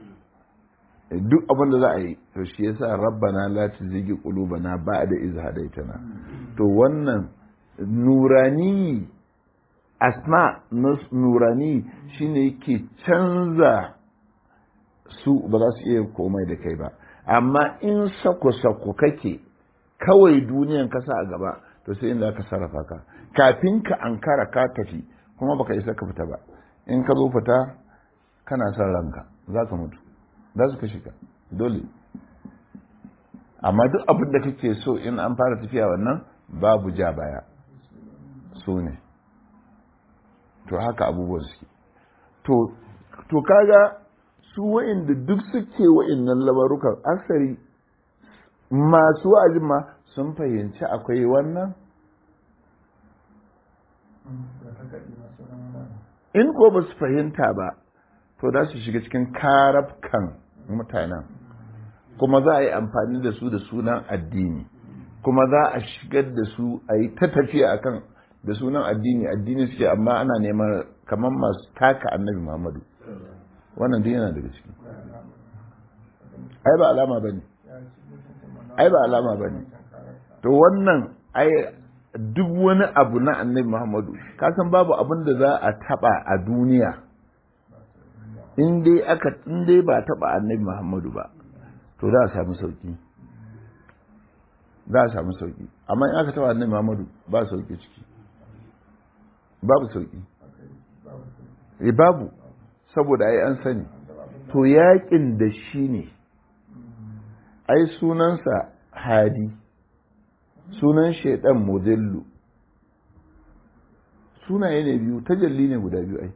duk abin da za a yi to shi yasa rabbana la tuzigi qulubana ba'da iz hadaitana to wannan nurani asma nurani shine yake canza su ba za su iya komai da kai ba amma in sako-sako kake kawai duniyan kasa a gaba to sai inda ka sarrafa ka kafin ka ankara ka tafi kuma baka isa ka fita ba in ka zo fita kana son ranka za ka mutu za su kashe ka dole amma duk abin da kake so in an fara tafiya wannan babu ja baya su ne to haka abubuwan suke to kaga su wa'inda duk suke wa'innan labarukan asari masu wa'azin ma sun fahimci akwai wannan in ko ba su fahimta ba to za su shiga cikin karafkan mutanen kuma za a yi amfani da su da sunan addini kuma za a shigar da su a yi ta tafiya akan da sunan addini addini suke amma ana neman kamar masu taka annabi muhammadu wannan duk yana daga ciki ai ba alama bane ai ba alama bane to wannan ai duk wani abu na annabi Muhammadu ka san babu abin da za a taba a duniya in dai aka in dai ba taba annabi Muhammadu ba to za a samu sauki za a samu sauki amma in aka taba annabi Muhammadu ba sauki ciki babu sauki eh babu saboda ai an sani to yakin da shi ne ai sunansa hadi sunan shaidan modillu sunaye ne biyu tajalli ne guda biyu ai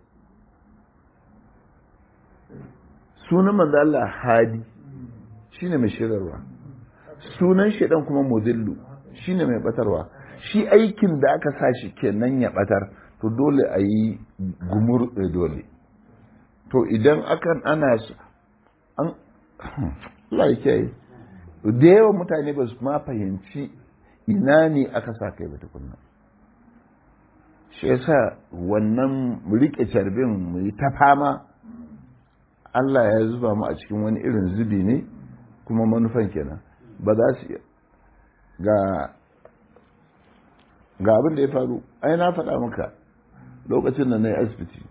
sunan manzo Allah hadi shine mai shirarwa sunan shaidan kuma modillu shine mai batarwa shi aikin da aka sa shi kenan ya batar to dole a yi gumur dole to idan akan ana an laike da yawan mutane ba su ma fahimci ina ne aka sa kai ba tukunna shi yasa wannan rike carbin mu yi ta fama Allah ya zuba mu a cikin wani irin zubi ne kuma manufan kenan ba za su ga ga abin da ya faru ai na faɗa maka lokacin da na yi asibiti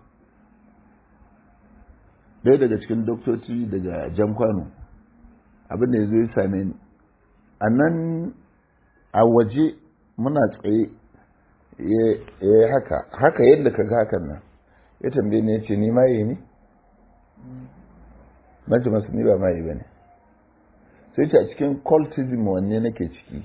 ɗaya daga cikin doktoci daga jan kwano abin da ya zo ya same ni a nan a waje muna tsaye ya haka haka yadda ka ga hakan nan ya tambaye ni ya ce ni maye ne na ce masu ni ba maye ba ne sai ce a cikin cultism wanne nake ciki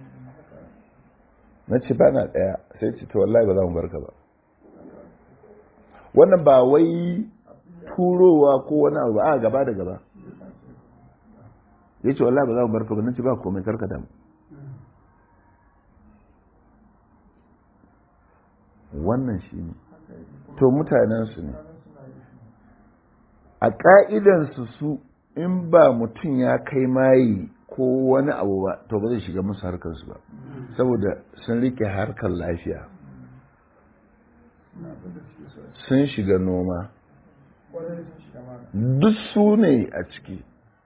na ce ba na ɗaya sai ce to wallahi ba za mu barka ba wannan ba wai turowa ko wani abu a gaba da gaba ya ce wallahi ba za mu barka ba na ce ba komai karka damu wannan shi ne to mutanensu ne a ƙa'idansu su in ba mutum ya kai mayi ko wani abu ba to ba zai shiga musu harkarsu ba saboda sun rike harkar lafiya sun shiga noma duk su ne a ciki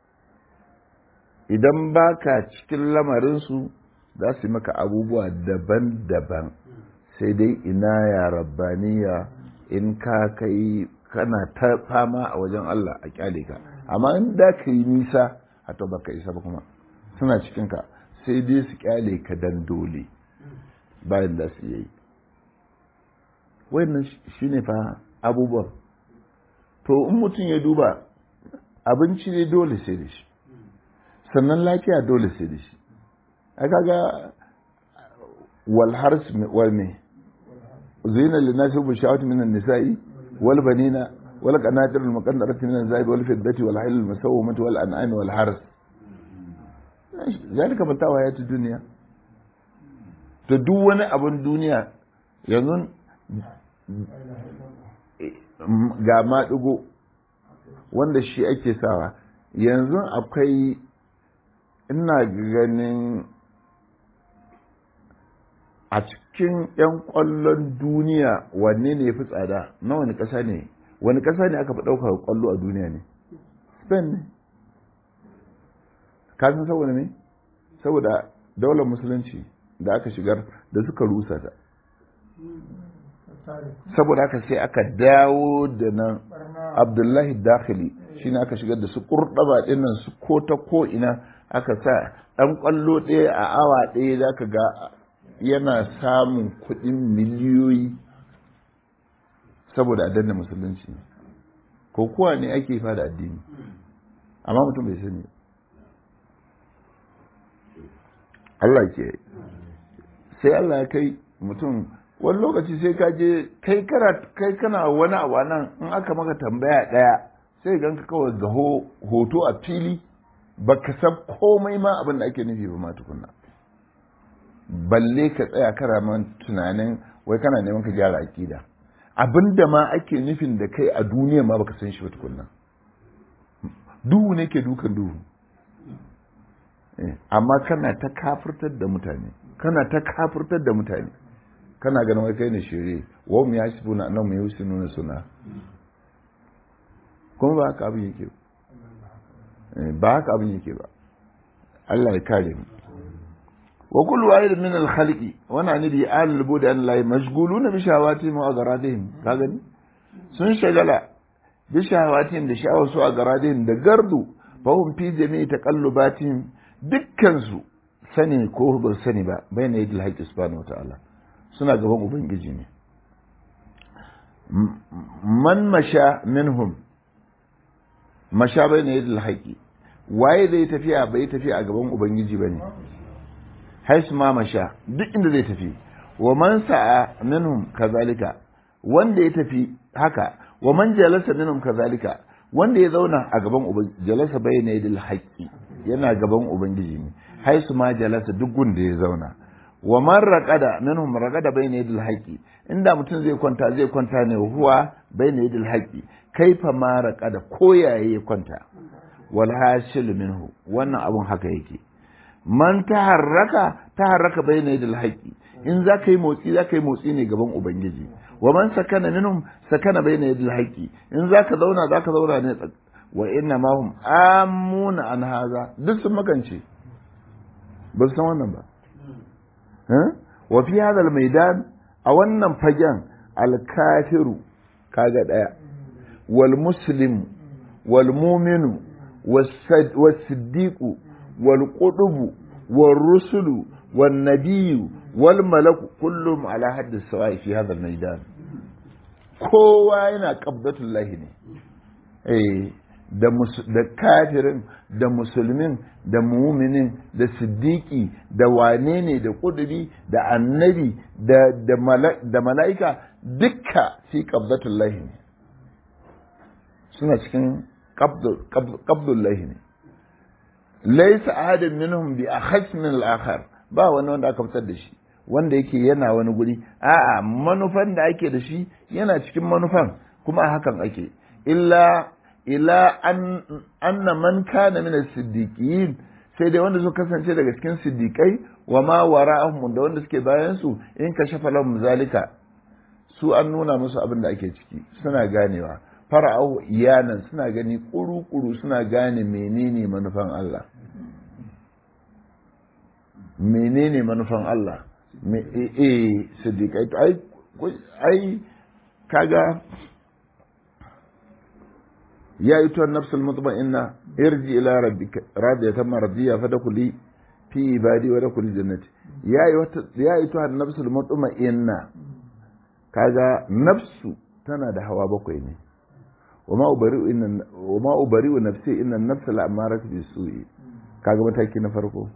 idan baka cikin lamarinsu za su yi maka abubuwa daban-daban sai dai ina ya rabbaniya in ka kai kana ta fama a wajen Allah a kyale ka amma in da ka yi nisa a to baka isa ba kuma suna cikin ka sai dai su kyale ka dan dole bayan da su yi wannan shine fa abubuwan to in mutum ya duba abinci ne dole sai da shi sannan lafiya dole sai da shi a kaga walhars wal me zina linasi bu shawat min an-nisa'i wal banina wal qanatir al muqaddarati min az-zahabi wal fiddati wal hayl al musawwamati wal an'am wal hars zalika matawa ya duniya to duk wani abun duniya yanzu ga maɗigo wanda shi ake sawa yanzu akwai ina ganin a cikin 'yan ƙwallon duniya wanne ne ya fi tsada na wani ƙasa ne wani ƙasa ne aka fi ɗaukar ƙwallo a duniya ne spain ne kasan saboda ne saboda daular musulunci da aka shigar da suka rusa ta saboda haka sai aka dawo da nan abdullahi dakhili shi ne aka shigar da su kurɗaba ɗinnan su ko ta ko ina aka sa ɗan ƙwallo ɗaya a awa ɗaya za ka ga yana samun kuɗin miliyoyi saboda a danna musulunci ko kuwa ne ake fada addini amma mutum bai sani Allah ke sai Allah ya kai mutum wani lokaci sai ka je kai kana wani abu nan in aka maka tambaya ɗaya sai ganka kawai ga hoto a fili baka san komai ma abin da ake nufi ba ma tukunna balle ka tsaya kara man tunanin wai kana neman ka gyara akida abin da ma ake nufin da kai a duniya ma baka san shi ba tukunna duhu ne ke dukan duhu amma kana ta kafirtar da mutane kana ta kafirtar da mutane kana ganin wai kai ne shirye wa mu yasibuna annahum yusinuna suna kuma ba haka abin yake ba haka abin yake ba Allah ya kare mu wa kullu wahid min al khaliqi wa na nabi al bud an la mashghuluna bi shawatihim wa agaradihim ka gani sun shagala bi shawatihim da sha'awar su a garadihim da gardu fa hum fi jami'i taqallubatihim dukkan su sani ko ba sani ba bayna yadil haqqi subhanahu wa ta'ala suna gaban ubangiji ne man masha minhum masha bai ne yadda haƙi waye zai tafiya bai tafiya a gaban ubangiji ba ne haisu ma masha duk inda zai tafi wa man sa'a minhum kazalika wanda ya tafi haka wa man jalasa minhum kazalika wanda ya zauna a gaban ubangiji jalasa bai ne yadda haƙi yana gaban ubangiji ne haisu ma jalasa duk gunda ya zauna wa man raqada minhum raqada bayna yadil haqi inda mutum zai kwanta zai kwanta ne huwa bayna yadil haqi kaifa ma raqada koyaye ya kwanta wal hasil minhu wannan abun haka yake man taharraka taharraka bayna yadil haqi in za ka yi motsi za ka yi motsi ne gaban ubangiji wa man sakana minhum sakana bayna yadil haqi in za ka zauna za ka zauna ne wa inna ma hum amuna an haza duk sun makance ba su san wannan ba wa fi hadha al-maidan a wannan fagen al-kafiru kaga daya wal muslim wal mu'minu was siddiqu wal qudubu wal rusulu wan nabiyyu wal malaku kullum ala haddi sawa'i fi hadha al-maidan kowa yana qabdatullahi ne eh da kafirin da musulmin da muminin da siddiki da wane ne da kudubi da annabi da mala'ika dukka fi qabdatullahi ne suna cikin qabdullahi ne laisa ahadin minhum bi akhas min al-akhar ba wani wanda aka fitar da shi wanda yake yana wani guri a'a manufan da ake da shi yana cikin manufan kuma a hakan ake illa ila an anna man kana min as-siddiqin sai dai wanda suka kasance daga cikin siddiqai wa ma wara'ahum da wanda suke bayan su in ka shafa lahum zalika su an nuna musu abin da ake ciki suna ganewa fara'ahu iyanan suna gani kuru-kuru suna gane menene manufan Allah menene manufan Allah me eh siddiqai ai ai kaga يا أيتها النفس المطمئنة ارجع إلى ربك راضية مرضية فدخلي في عبادي ودخلي جنتي يا يا أيتها النفس المطمئنة كذا نفس تنا ده هوا بكوي ne وما أبرئ إن وما أبرئ نفسي إن النفس لأمارة بالسوء kaga mataki na farko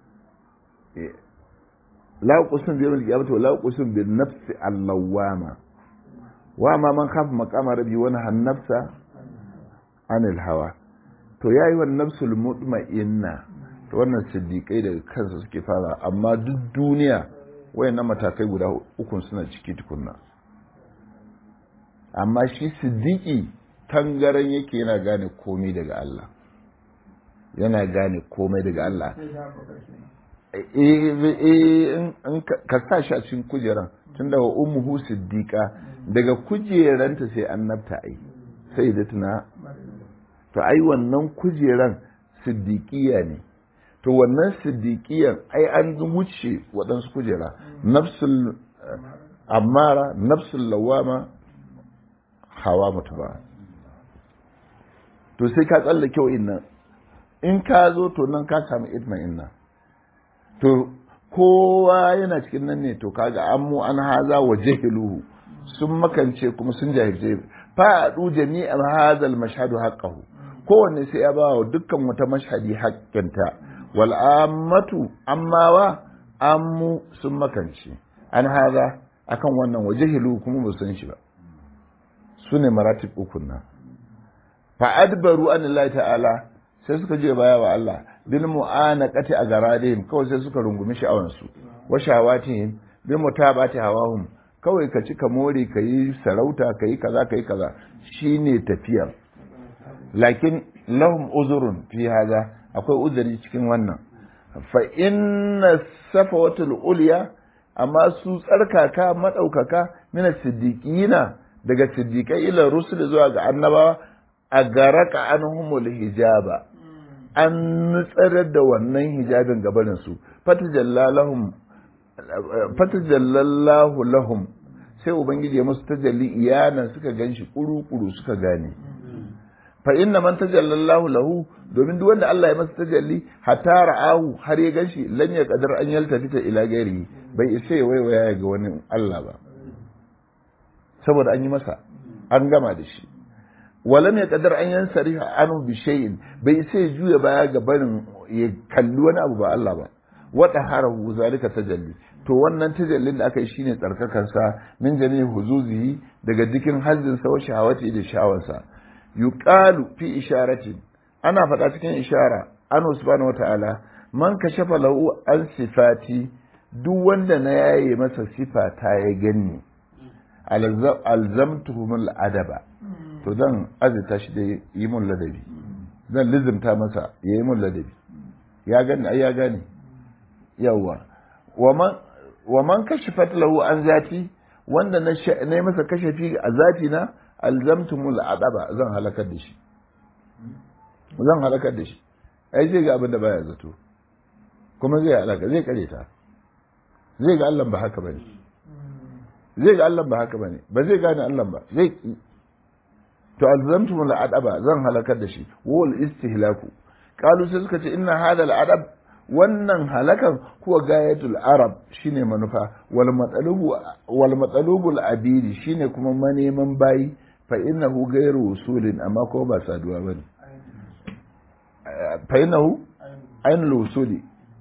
la uqsim bi yawmil qiyamati wa la uqsim bin nafsi allawama wa ma man khafa maqama rabbi wa nahan nafsa anil hawa to yayi wa nafsul mutma'inna to wannan siddiqai daga kansa suke fara amma duk duniya wayannan matakai guda uku suna ciki tukunna amma shi siddiqi tangaran yake yana gane komai daga Allah yana gane komai daga Allah ka sa shi a cikin kujeran tun daga ummuhu siddiqa daga kujeranta sai annabta ai sai da tuna to ai wannan kujeran siddiqiya ne to wannan siddiqiyan ai an wuce waɗansu kujera nafsul amara nafsul lawama hawa mutuba to sai ka tsallake wa'innan in ka zo to nan ka samu itma'inna to kowa yana cikin nan ne to kaga an mu an haza wa jahiluhu sun makance kuma sun jahilce fa'adu jami'an hazal mashhadu haqqahu kowanne sai ya bawa dukkan wata mashhadi haƙƙinta wal ammatu ammawa ammu sun makance an haza akan wannan wa jahiluhu kuma ba san shi ba sune maratib ukun nan fa adbaru an Allah ta'ala sai suka je baya wa Allah bil mu'anaqati a garadihim kawai sai suka rungumi sha'awan su wa shawatihim bi mutabati hawahum kawai ka ci ka more ka yi sarauta ka yi kaza ka yi kaza shine tafiyar lakin lahum uzurun fi haza akwai uzuri cikin wannan fa inna safawatul ulya amma su tsarkaka madaukaka mina siddiqina daga siddiqai ila rusul zuwa ga annabawa a garaka anhumul hijaba an nutsarar da wannan hijabin gabanin su fatajallalahum fatajallallahu lahum sai ubangiji ya musu tajalli iyanan suka ganshi kuru-kuru suka gane fa inna man tajallallahu lahu domin duk wanda Allah ya masa tajalli hatta ra'ahu har ya ganshi lan ya kadar an yaltafita ila gairi bai isa ya waiwaya ga wani Allah ba saboda an yi masa an gama da shi walam ya kadar an yansariha anu bi shay'in bai isa ya juya baya ga barin ya kalli wani abu ba Allah ba wata harahu zalika tajalli to wannan tajallin da aka yi shine tsarkakan sa min jami'i huzuzihi daga dikin hazzin sa wa shahawati da shawansa yuqalu fi isharatin ana faɗa cikin ishara an subhanahu wata'ala man kashafa lahu an sifati duk wanda na yaye masa sifa ta ya ganni alzamtuhumul adaba to zan azita shi da yi mun ladabi zan lizimta masa ya yi mun ladabi ya gani ai ya gane yawa wa man kashifat lahu an zati wanda na yi masa kashafi a zati na alzamtumul adaba zan halakar da shi zan halakar da shi ai zai ga abin da baya zato kuma zai halaka zai kare ta zai ga Allah ba haka bane zai ga Allah ba haka bane ba zai gane Allah ba zai ki to alzamtum al adaba zan halakar da shi wal istihlaku qalu sai suka ce inna hada al adab wannan halakan huwa gayatul arab shine manufa wal matsalubu wal matsalubu al abidi shine kuma maneman bayi fa innahu ghayru usulin amma ko ba saduwa bane fa innahu ainul usuli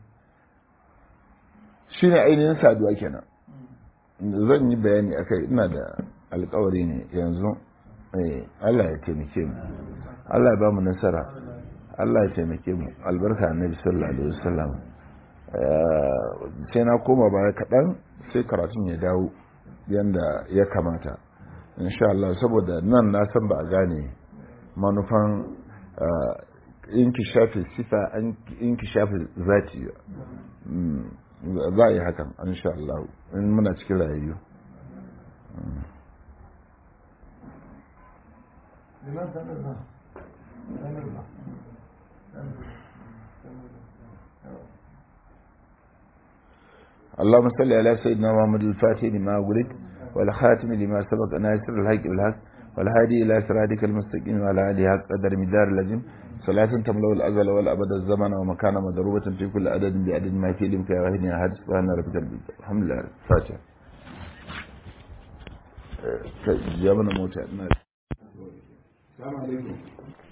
shine ainihin saduwa kenan zan yi bayani akai ina da alkawari ne yanzu Allah ya taimake mu Allah ya ba mu nasara Allah ya taimake mu albarka annabi sallallahu alaihi wasallam sai na koma baya kaɗan sai karatun ya dawo yanda ya kamata insha Allah saboda nan na san ba a gane manufan inkishafi sifa inkishafi zati za a yi hakan insha Allah in muna cikin rayayyu اللهم صل على سيدنا محمد الفاتح لما ولد والخاتم لما سبق ناصر الحق بالحق والهادي الى صراطك المستقيم وعلى اله حق قدر مدار اللجم صلاة تملأ الأزل والأبد الزمن ومكان مضروبة في كل عدد بعدد ما في علمك يا غني أحد سبحان ربك الحمد لله فاتح جابنا موتى السلام عليكم